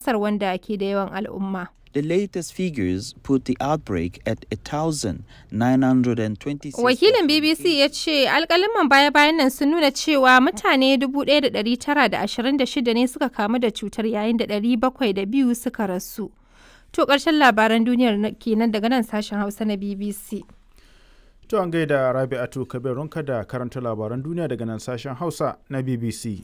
ƙasar wanda ke da yawan al'umma. The latest figures put the outbreak at 1,926. Wakilin BBC ya ce alkaliman baya-bayan nan sun nuna cewa mutane 1,926 ne suka kamu da cutar yayin da 702 suka rasu. To ƙarshen labaran duniyar kenan daga nan sashen Hausa na BBC. To an gaida Rabi'atu Kabirunka da karanta labaran duniya daga nan sashen Hausa na BBC.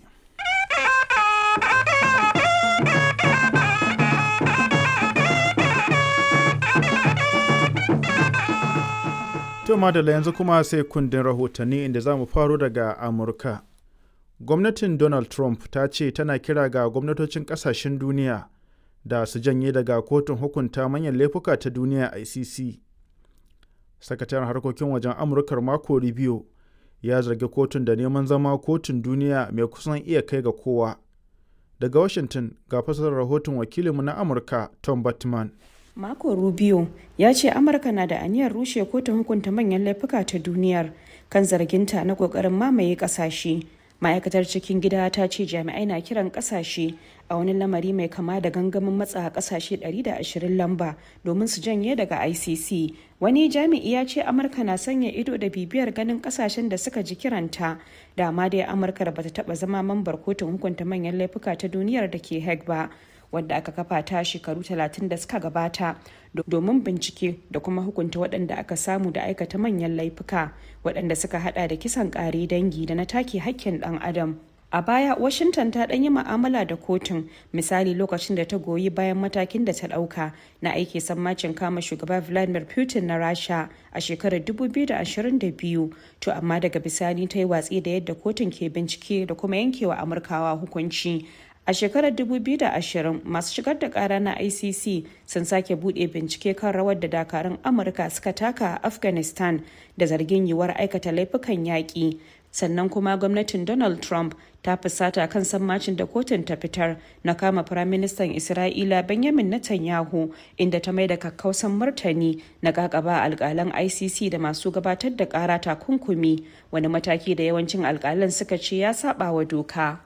To madalla yanzu kuma sai kundin rahotanni inda za mu faro daga Amurka. Gwamnatin Donald Trump ta ce tana kira ga gwamnatocin kasashen duniya da su janye daga kotun hukunta manyan laifuka ta duniya ICC. Sakataren harkokin wajen Amurkar Marco Rubio ya zargi kotun da neman zama kotun duniya mai kusan iya kai ga kowa. Daga Washington ga fasarar rahoton wakilinmu na Amurka Tom Batman. Marco Rubio ya ce Amurka na da aniyar rushe kotun hukunta manyan laifuka ta duniyar kan zarginta na kokarin mamaye kasashe. Ma'aikatar cikin gida ta ce jami'ai na kiran kasashe a wani lamari mai kama da gangamin matsa kasashe 120 lamba domin su janye daga ICC. Wani jami'i ya ce Amurka na sanya ido da bibiyar ganin kasashen da suka ji kiranta. Dama dai Amurka da bata taba zama mambar kotun hukunta manyan laifuka ta duniyar da ke Hague ba. wadda aka kafa ta shekaru 30 da suka gabata domin bincike da kuma hukunta waɗanda aka samu da aikata manyan laifuka waɗanda suka hada da kisan ƙare dangi da na take hakkin ɗan adam a baya washington ta ɗan yi ma'amala da kotun misali lokacin da ta goyi bayan matakin da ta ɗauka na aiki sammacin kama shugaba vladimir putin na rasha a shekarar 2022 to amma daga bisani ta yi watsi da yadda kotun ke bincike da kuma yankewa amurkawa hukunci A shekarar 2020 masu shigar da kara na ICC sun sake bude bincike kan rawar da dakarun Amurka suka taka a Afghanistan da zargin yiwuwar aikata laifukan yaƙi. Sannan kuma gwamnatin Donald Trump ta fusata kan sammacin da kotun ta fitar na kama Firaministan Isra'ila Benjamin Netanyahu inda ta mai da kakkausan martani na kakaba alkalan ICC da masu gabatar da kara takunkumi wani mataki da yawancin alkalan suka ce ya saba wa doka.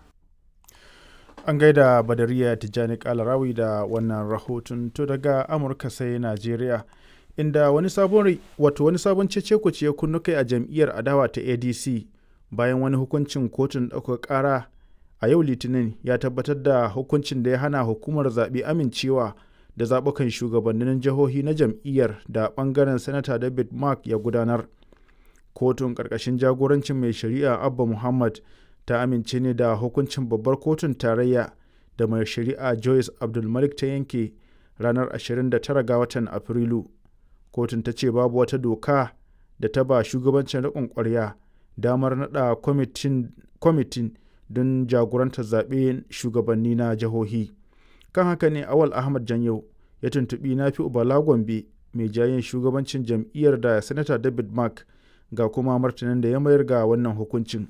an gaida badariya tijjani kalarawi da wannan rahoton to daga amurka sai najeriya inda wani sabon wato wani sabon cece ya kunnu kai a jam'iyyar adawa ta adc bayan wani hukuncin kotun ɗaukar ƙara a yau litinin ya tabbatar da hukuncin da ya hana hukumar zaɓe amincewa da zaɓukan shugabannin jihohi na jam'iyyar da ɓangaren sanata david mark ya gudanar kotun ƙarƙashin jagorancin mai shari'a abba muhammad ta amince ne da hukuncin babbar kotun tarayya da mai shari'a joyce abdulmalik ta yanke ranar 29 ga watan afrilu kotun ta ce babu wata doka da ta ba shugabancin riƙon ƙwarya damar naɗa kwamitin don jagorantar zaɓe shugabanni na jihohi kan haka ne awal ahmad janyau ya tuntuɓi na fi ubala gombe mai jayin shugabancin jam'iyyar da sanata david mark ga kuma martanin da ya mayar ga wannan hukuncin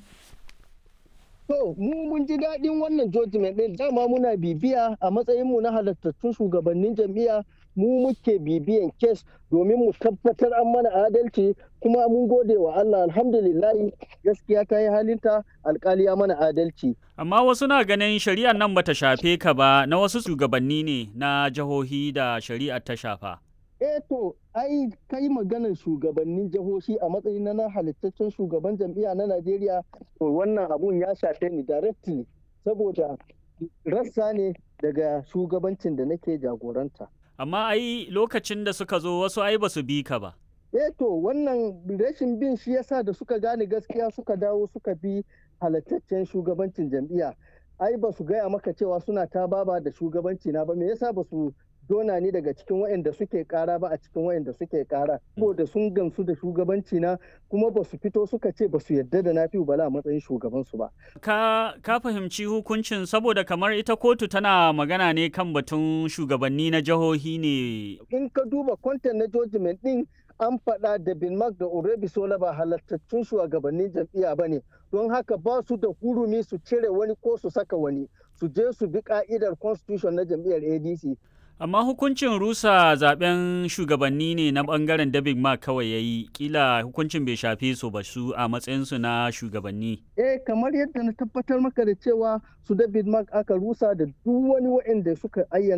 To, mu mun ji daɗin wannan judgment ɗin dama muna bibiya a matsayinmu na halattattun shugabannin jam'iyya mu muke bibiyan kes domin mu tabbatar an mana adalci kuma mun gode wa Allah alhamdulillahi gaskiya ta yi halinta alkali ya mana adalci. Amma wasu na ganin shari'ar nan bata shafe ka ba na wasu shugabanni ne na jihohi da shari'ar ta shafa. eh to ai kai maganar shugabannin jihohi a matsayin na halittaccen shugaban jam'iyya na Najeriya to wannan abun ya shafe ni directly saboda rassa ne daga shugabancin da nake jagoranta. Amma ai lokacin da suka zo wasu ai ba su bi ka ba. Eh to wannan rashin bin shi yasa da suka gane gaskiya suka dawo suka bi halittaccen shugabancin jam'iyya. Ai ba su gaya maka cewa suna ta baba da shugabanci na ba me yasa ba su dona ni daga cikin waɗanda suke kara ba a cikin waɗanda suke kara saboda sun gamsu da shugabanci na kuma ba su fito suka ce ba su yarda da nafi bala a matsayin shugaban su ba ka ka fahimci hukuncin saboda kamar ita kotu tana magana ne kan batun shugabanni na jihohi ne in ka duba kwantan na judgment din an faɗa da bin mark da urebi sola ba halattattun shugabannin jam'iyya ba ne don haka ba su da hurumi su cire wani ko su saka wani su je su bi ka'idar constitution na jam'iyyar adc Amma hukuncin rusa zaben shugabanni ne na bangaren David Mark kawai ya yi, kila hukuncin bai shafe su ba su a matsayinsu na shugabanni. Eh kamar yadda na tabbatar maka da cewa su David Mark aka rusa da duk wani waɗanda suka ayyana